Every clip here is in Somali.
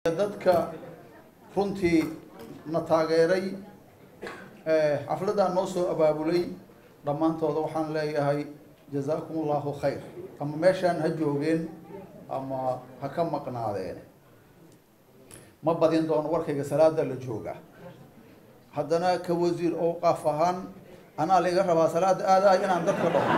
dadka runtii na taageeray xafladdaa noo soo abaabulay dhammaantooda waxaan leeyahay jazaakum allahu khayr ama meeshaan ha joogeen ama ha ka maqnaadeen ma badin doono warkayga salaada la jooga haddana ka wasiir oo qaaf ahaan anaa laiga rabaa salaada aadahay inaan dadka dhaho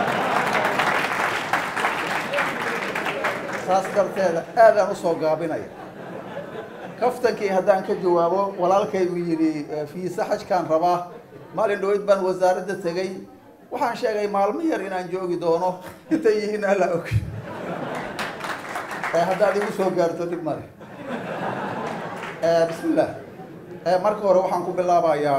saas darteeda aadaan usoo gaabinaya kaftankii haddaan ka jawaabo walaalkaygu yidhi fiisa xajkaan rabaa maalin dhaweyd baan wasaaradda tegay waxaan sheegay maalmo yar inaan joogi doono intay yihiin alla og haddaad igu soo gaarto dhib male bismillah marka hore waxaan ku bilaabayaa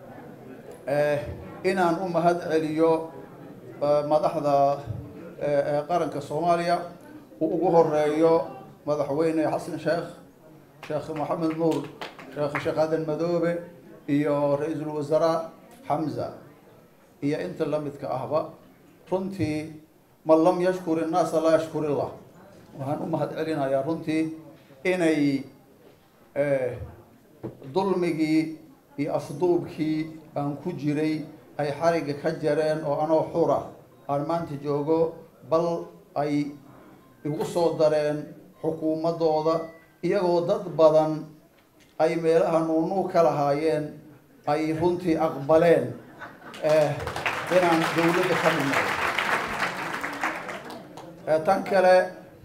inaan u mahad celiyo madaxda qaranka soomaaliya uu ugu horeeyo madaxweyne xasan sheekh sheekh maxamed nuur sheekh sheekh aadan madoobe iyo ra-iisul wasaaraa xamza iyo inta lamidka ahba runtii man lam yashkur innaasa laa yashkur illah waxaan u mahad celinayaa runtii inay dulmigii iyo afduubkii aan ku jiray ay xariga ka jareen oo anoo xura aan maanta joogo bal ay igu soo dareen xukuumaddooda iyagoo dad badan ay meelaha nuunuu ka lahaayeen ay runtii aqbaleen inaan dawladda ka midnay tan kale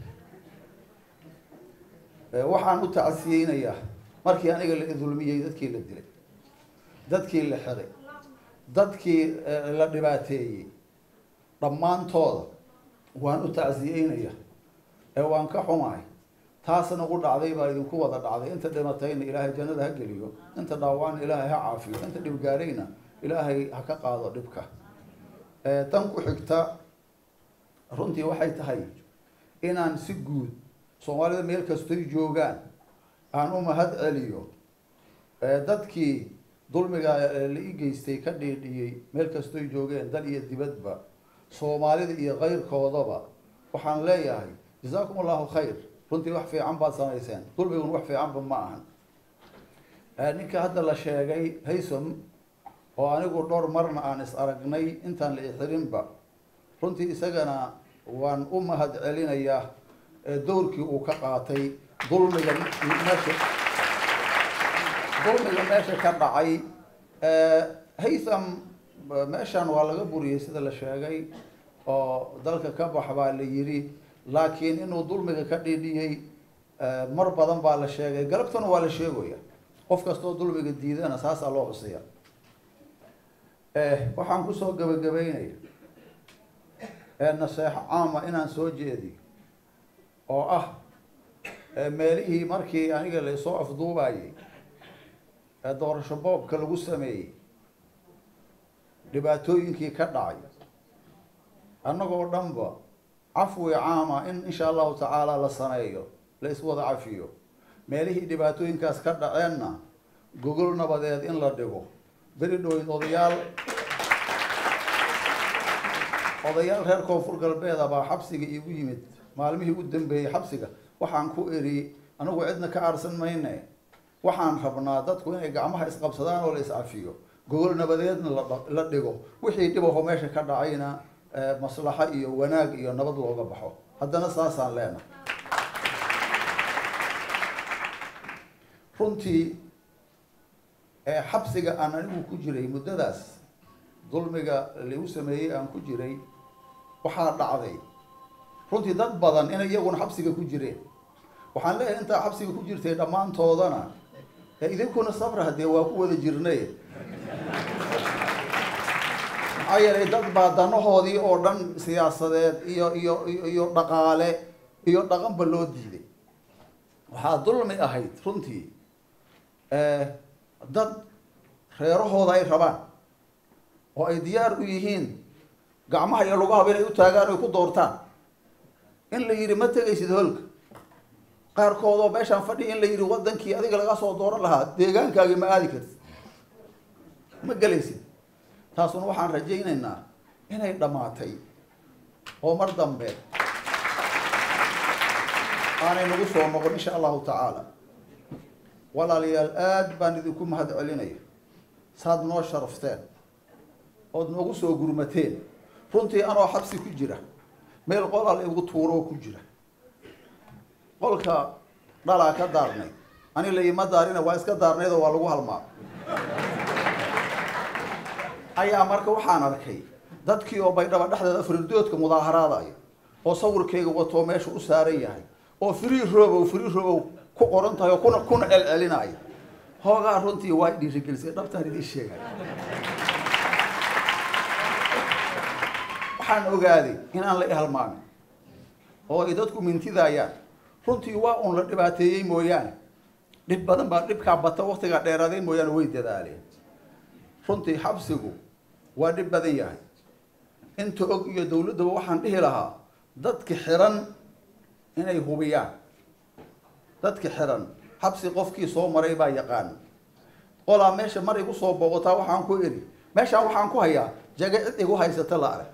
waxaan u tacsiyeynayaa markii aniga la idulmiyey dadkii la dilay dadkii la xiray dadkii la dhibaateeyey dhammaantooda waan u tacsiyeynayaa ee waan ka xumahay taasna ugu dhacday baa idinku wada dhacday inta dhimatayna ilaahay jannada ha geliyo inta dhaawacna ilaahay ha caafiyo inta dhibgaarayna ilaahay ha ka qaado dhibka tan ku xigta runtii waxay tahay inaan si guud soomaalida meel kastoy joogaan aan u mahad celiyo dadkii dulmiga la i geystay ka dhiidhiyey meel kastoy joogeen dal iyo dibadba soomaalida iyo kayrkoodaba waxaan leeyahay jazaakum allahu khayr runtii wax fiican baad samayseen dulmigun wax fiicanba ma ahan ninka hadda la sheegay haysom oo anigu dhowr marna aan is aragnay intaan la ixirinba runtii isagana waan u mahad celinayaa dowrkii uu ka qaatay dulmiga meesha dulmiga meesha ka dhacay haytham meeshan waa laga buriyey sida la sheegay oo dalka ka bax baa la yidhi laakiin inuu dulmiga ka dhidhiyey mar badan baa la sheegay galabtana waa la sheegaya qof kastoo dulmiga diidana saasaa loo xusiya waxaan kusoo gabagabeynaya naseexo caama inaan soo jeediyo oo ah meelihii markii aniga laysoo afduubayay ee doorasho boobka lagu sameeyey dhibaatooyinkii ka dhacay annagoo dhanba cafwi caama in insha allahu tacaala la sameeyo la iswada cafiyo meelihii dhibaatooyinkaas ka dhaceenna gogol nabadeed in la dhigo beri dhoweyd odayaal odayaal reer koonfur galbeeda baa xabsiga iigu yimid maalmihii u dambeeyey xabsiga waxaan ku eri anigu cidna ka aarsan mayne waxaan rabnaa dadku inay gacmaha isqabsadaan oo la iscafiyo gogol nabadeedna la dhigo wixii dhibaho meesha ka dhacayna maslaxo iyo wanaag iyo nabad looga baxo haddana saasaan leenahay runtii xabsiga aan anigu ku jiray muddadaas dulmiga lagu sameeyey aan ku jiray waxaa dhacday runtii dad badan inay iyaguna xabsiga ku jireen waxaan leeyahay intaa xabsiga ku jirtay dhammaantoodana idinkuna sabra haddee waa ku wada jirnay maxaa yeelay dad baa danahoodii oo dhan siyaasadeed iyo iyo iyo dhaqaale iyo dhaqanba loo diiday waxaa dulmi ahayd runtii dad reerahooda ay rabaan oo ay diyaar u yihiin gacmaha iyo lugahaba inay u taagaan oy ku doortaan in la yidhi ma tegaysid holka qaarkood oo meeshaan fadhiya in la yidhi wadankii adiga laga soo dooran lahaa deegaankaagii ma aadi kartid ma gelaysid taasuna waxaan rajaynaynaa inay dhammaatay oo mar dambe aanay nagu soo noqon insha allahu tacaala walaalayaal aada baan idinku mahad celinaya saad noo sharafteen ood noogu soo gurmateen runtii anoo xabsi ku jira meel qolal igu tuuroo ku jira qolka dhalaa ka daarnay ani laima daarina waa iska daarnayd oo waa lagu halmaa ayaa marka waxaan arkay dadkii oo baydhaba dhexdeeda faridoodka mudaaharaadaya oo sawirkayga watoo meesha u saaran yahay oo free robow free robow ku qoran tahay oo kuna kuna celcelinaya hoogaa runtii waa dhiirigelisay dhabtaan idiin sheegay waxaan ogaaday inaan la ihalmaamin oo ay dadku mintidayaan runtii waa uun la dhibaateeyey mooyaane dhib badan baa dhibkaa bata waktigaa dheeraaday mooyaane way dadaaleen runtii xabsigu waa dhib badan yahay inta og iyo dawladdaba waxaan dhihi lahaa dadki xiran inay hubiyaan dadki xiran xabsi qofkii soo maray baa yaqaan qolaa meesha mar igu soo booqotaa waxaan ku iri meeshaan waxaan ku hayaa jaga cid igu haysata la arag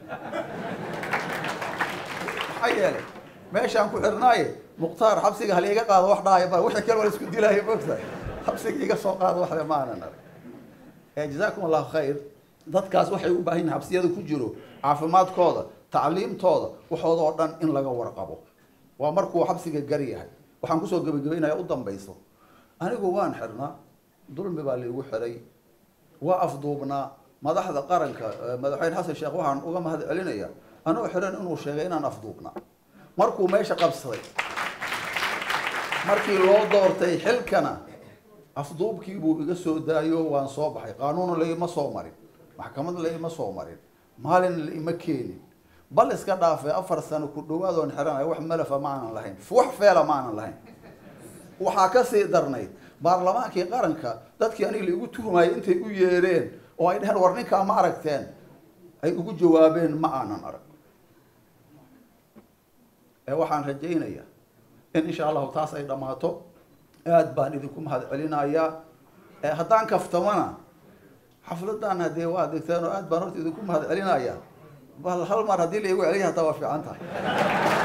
maxaa yeelay meeshaan ku xirnaaye mukhtaar xabsiga haliiga qaado wax dhahaya ba wixii kale waa isku dilaayo mogtahay xabsiga iga soo qaado waxle maanan arag jazaakum allahu khayr dadkaas waxay u baahan yihin xabsiyada ku jiro caafimaadkooda tacliimtooda waxooda oo dhan in laga warqabo waa markuu xabsiga gar yahay waxaan kusoo gebagabaynaya u dambayso anigu waan xirnaa dulmi baa laigu xiray waa afduubnaa madaxda qaranka madaxweyne xasan sheekh waxaan uga mahad celinaya anoo xiran inuu sheegay inaan afduubnaa markuu meesha qabsaday markii loo doortay xilkana afduubkii buu iga soo daayo waan soo baxay qaanuuna laima soo marin maxkamad laima soo marin maalin laima keenin bal iska dhaafay afar sano ku dhawaad oon xiranayo wax malafa ma aanan lahayn wax feela ma aanan lahayn waxaa kasii darnayd baarlamaankii qaranka dadkii aniga laigu tuhmayay intay u yeereen oo ay dheheen war ninkaa ma aragteen ay ugu jawaabeen ma aanan arag ee waxaan rajaynayaa in insha allahu taas ay dhammaato aad baan idinku mahad celinayaa haddaan kaftamana xafladan haddee waa degteen oo aad baan horta idinku mahad celinayaa bal hal mar haddii laigu celiya hataa waa fiican tahay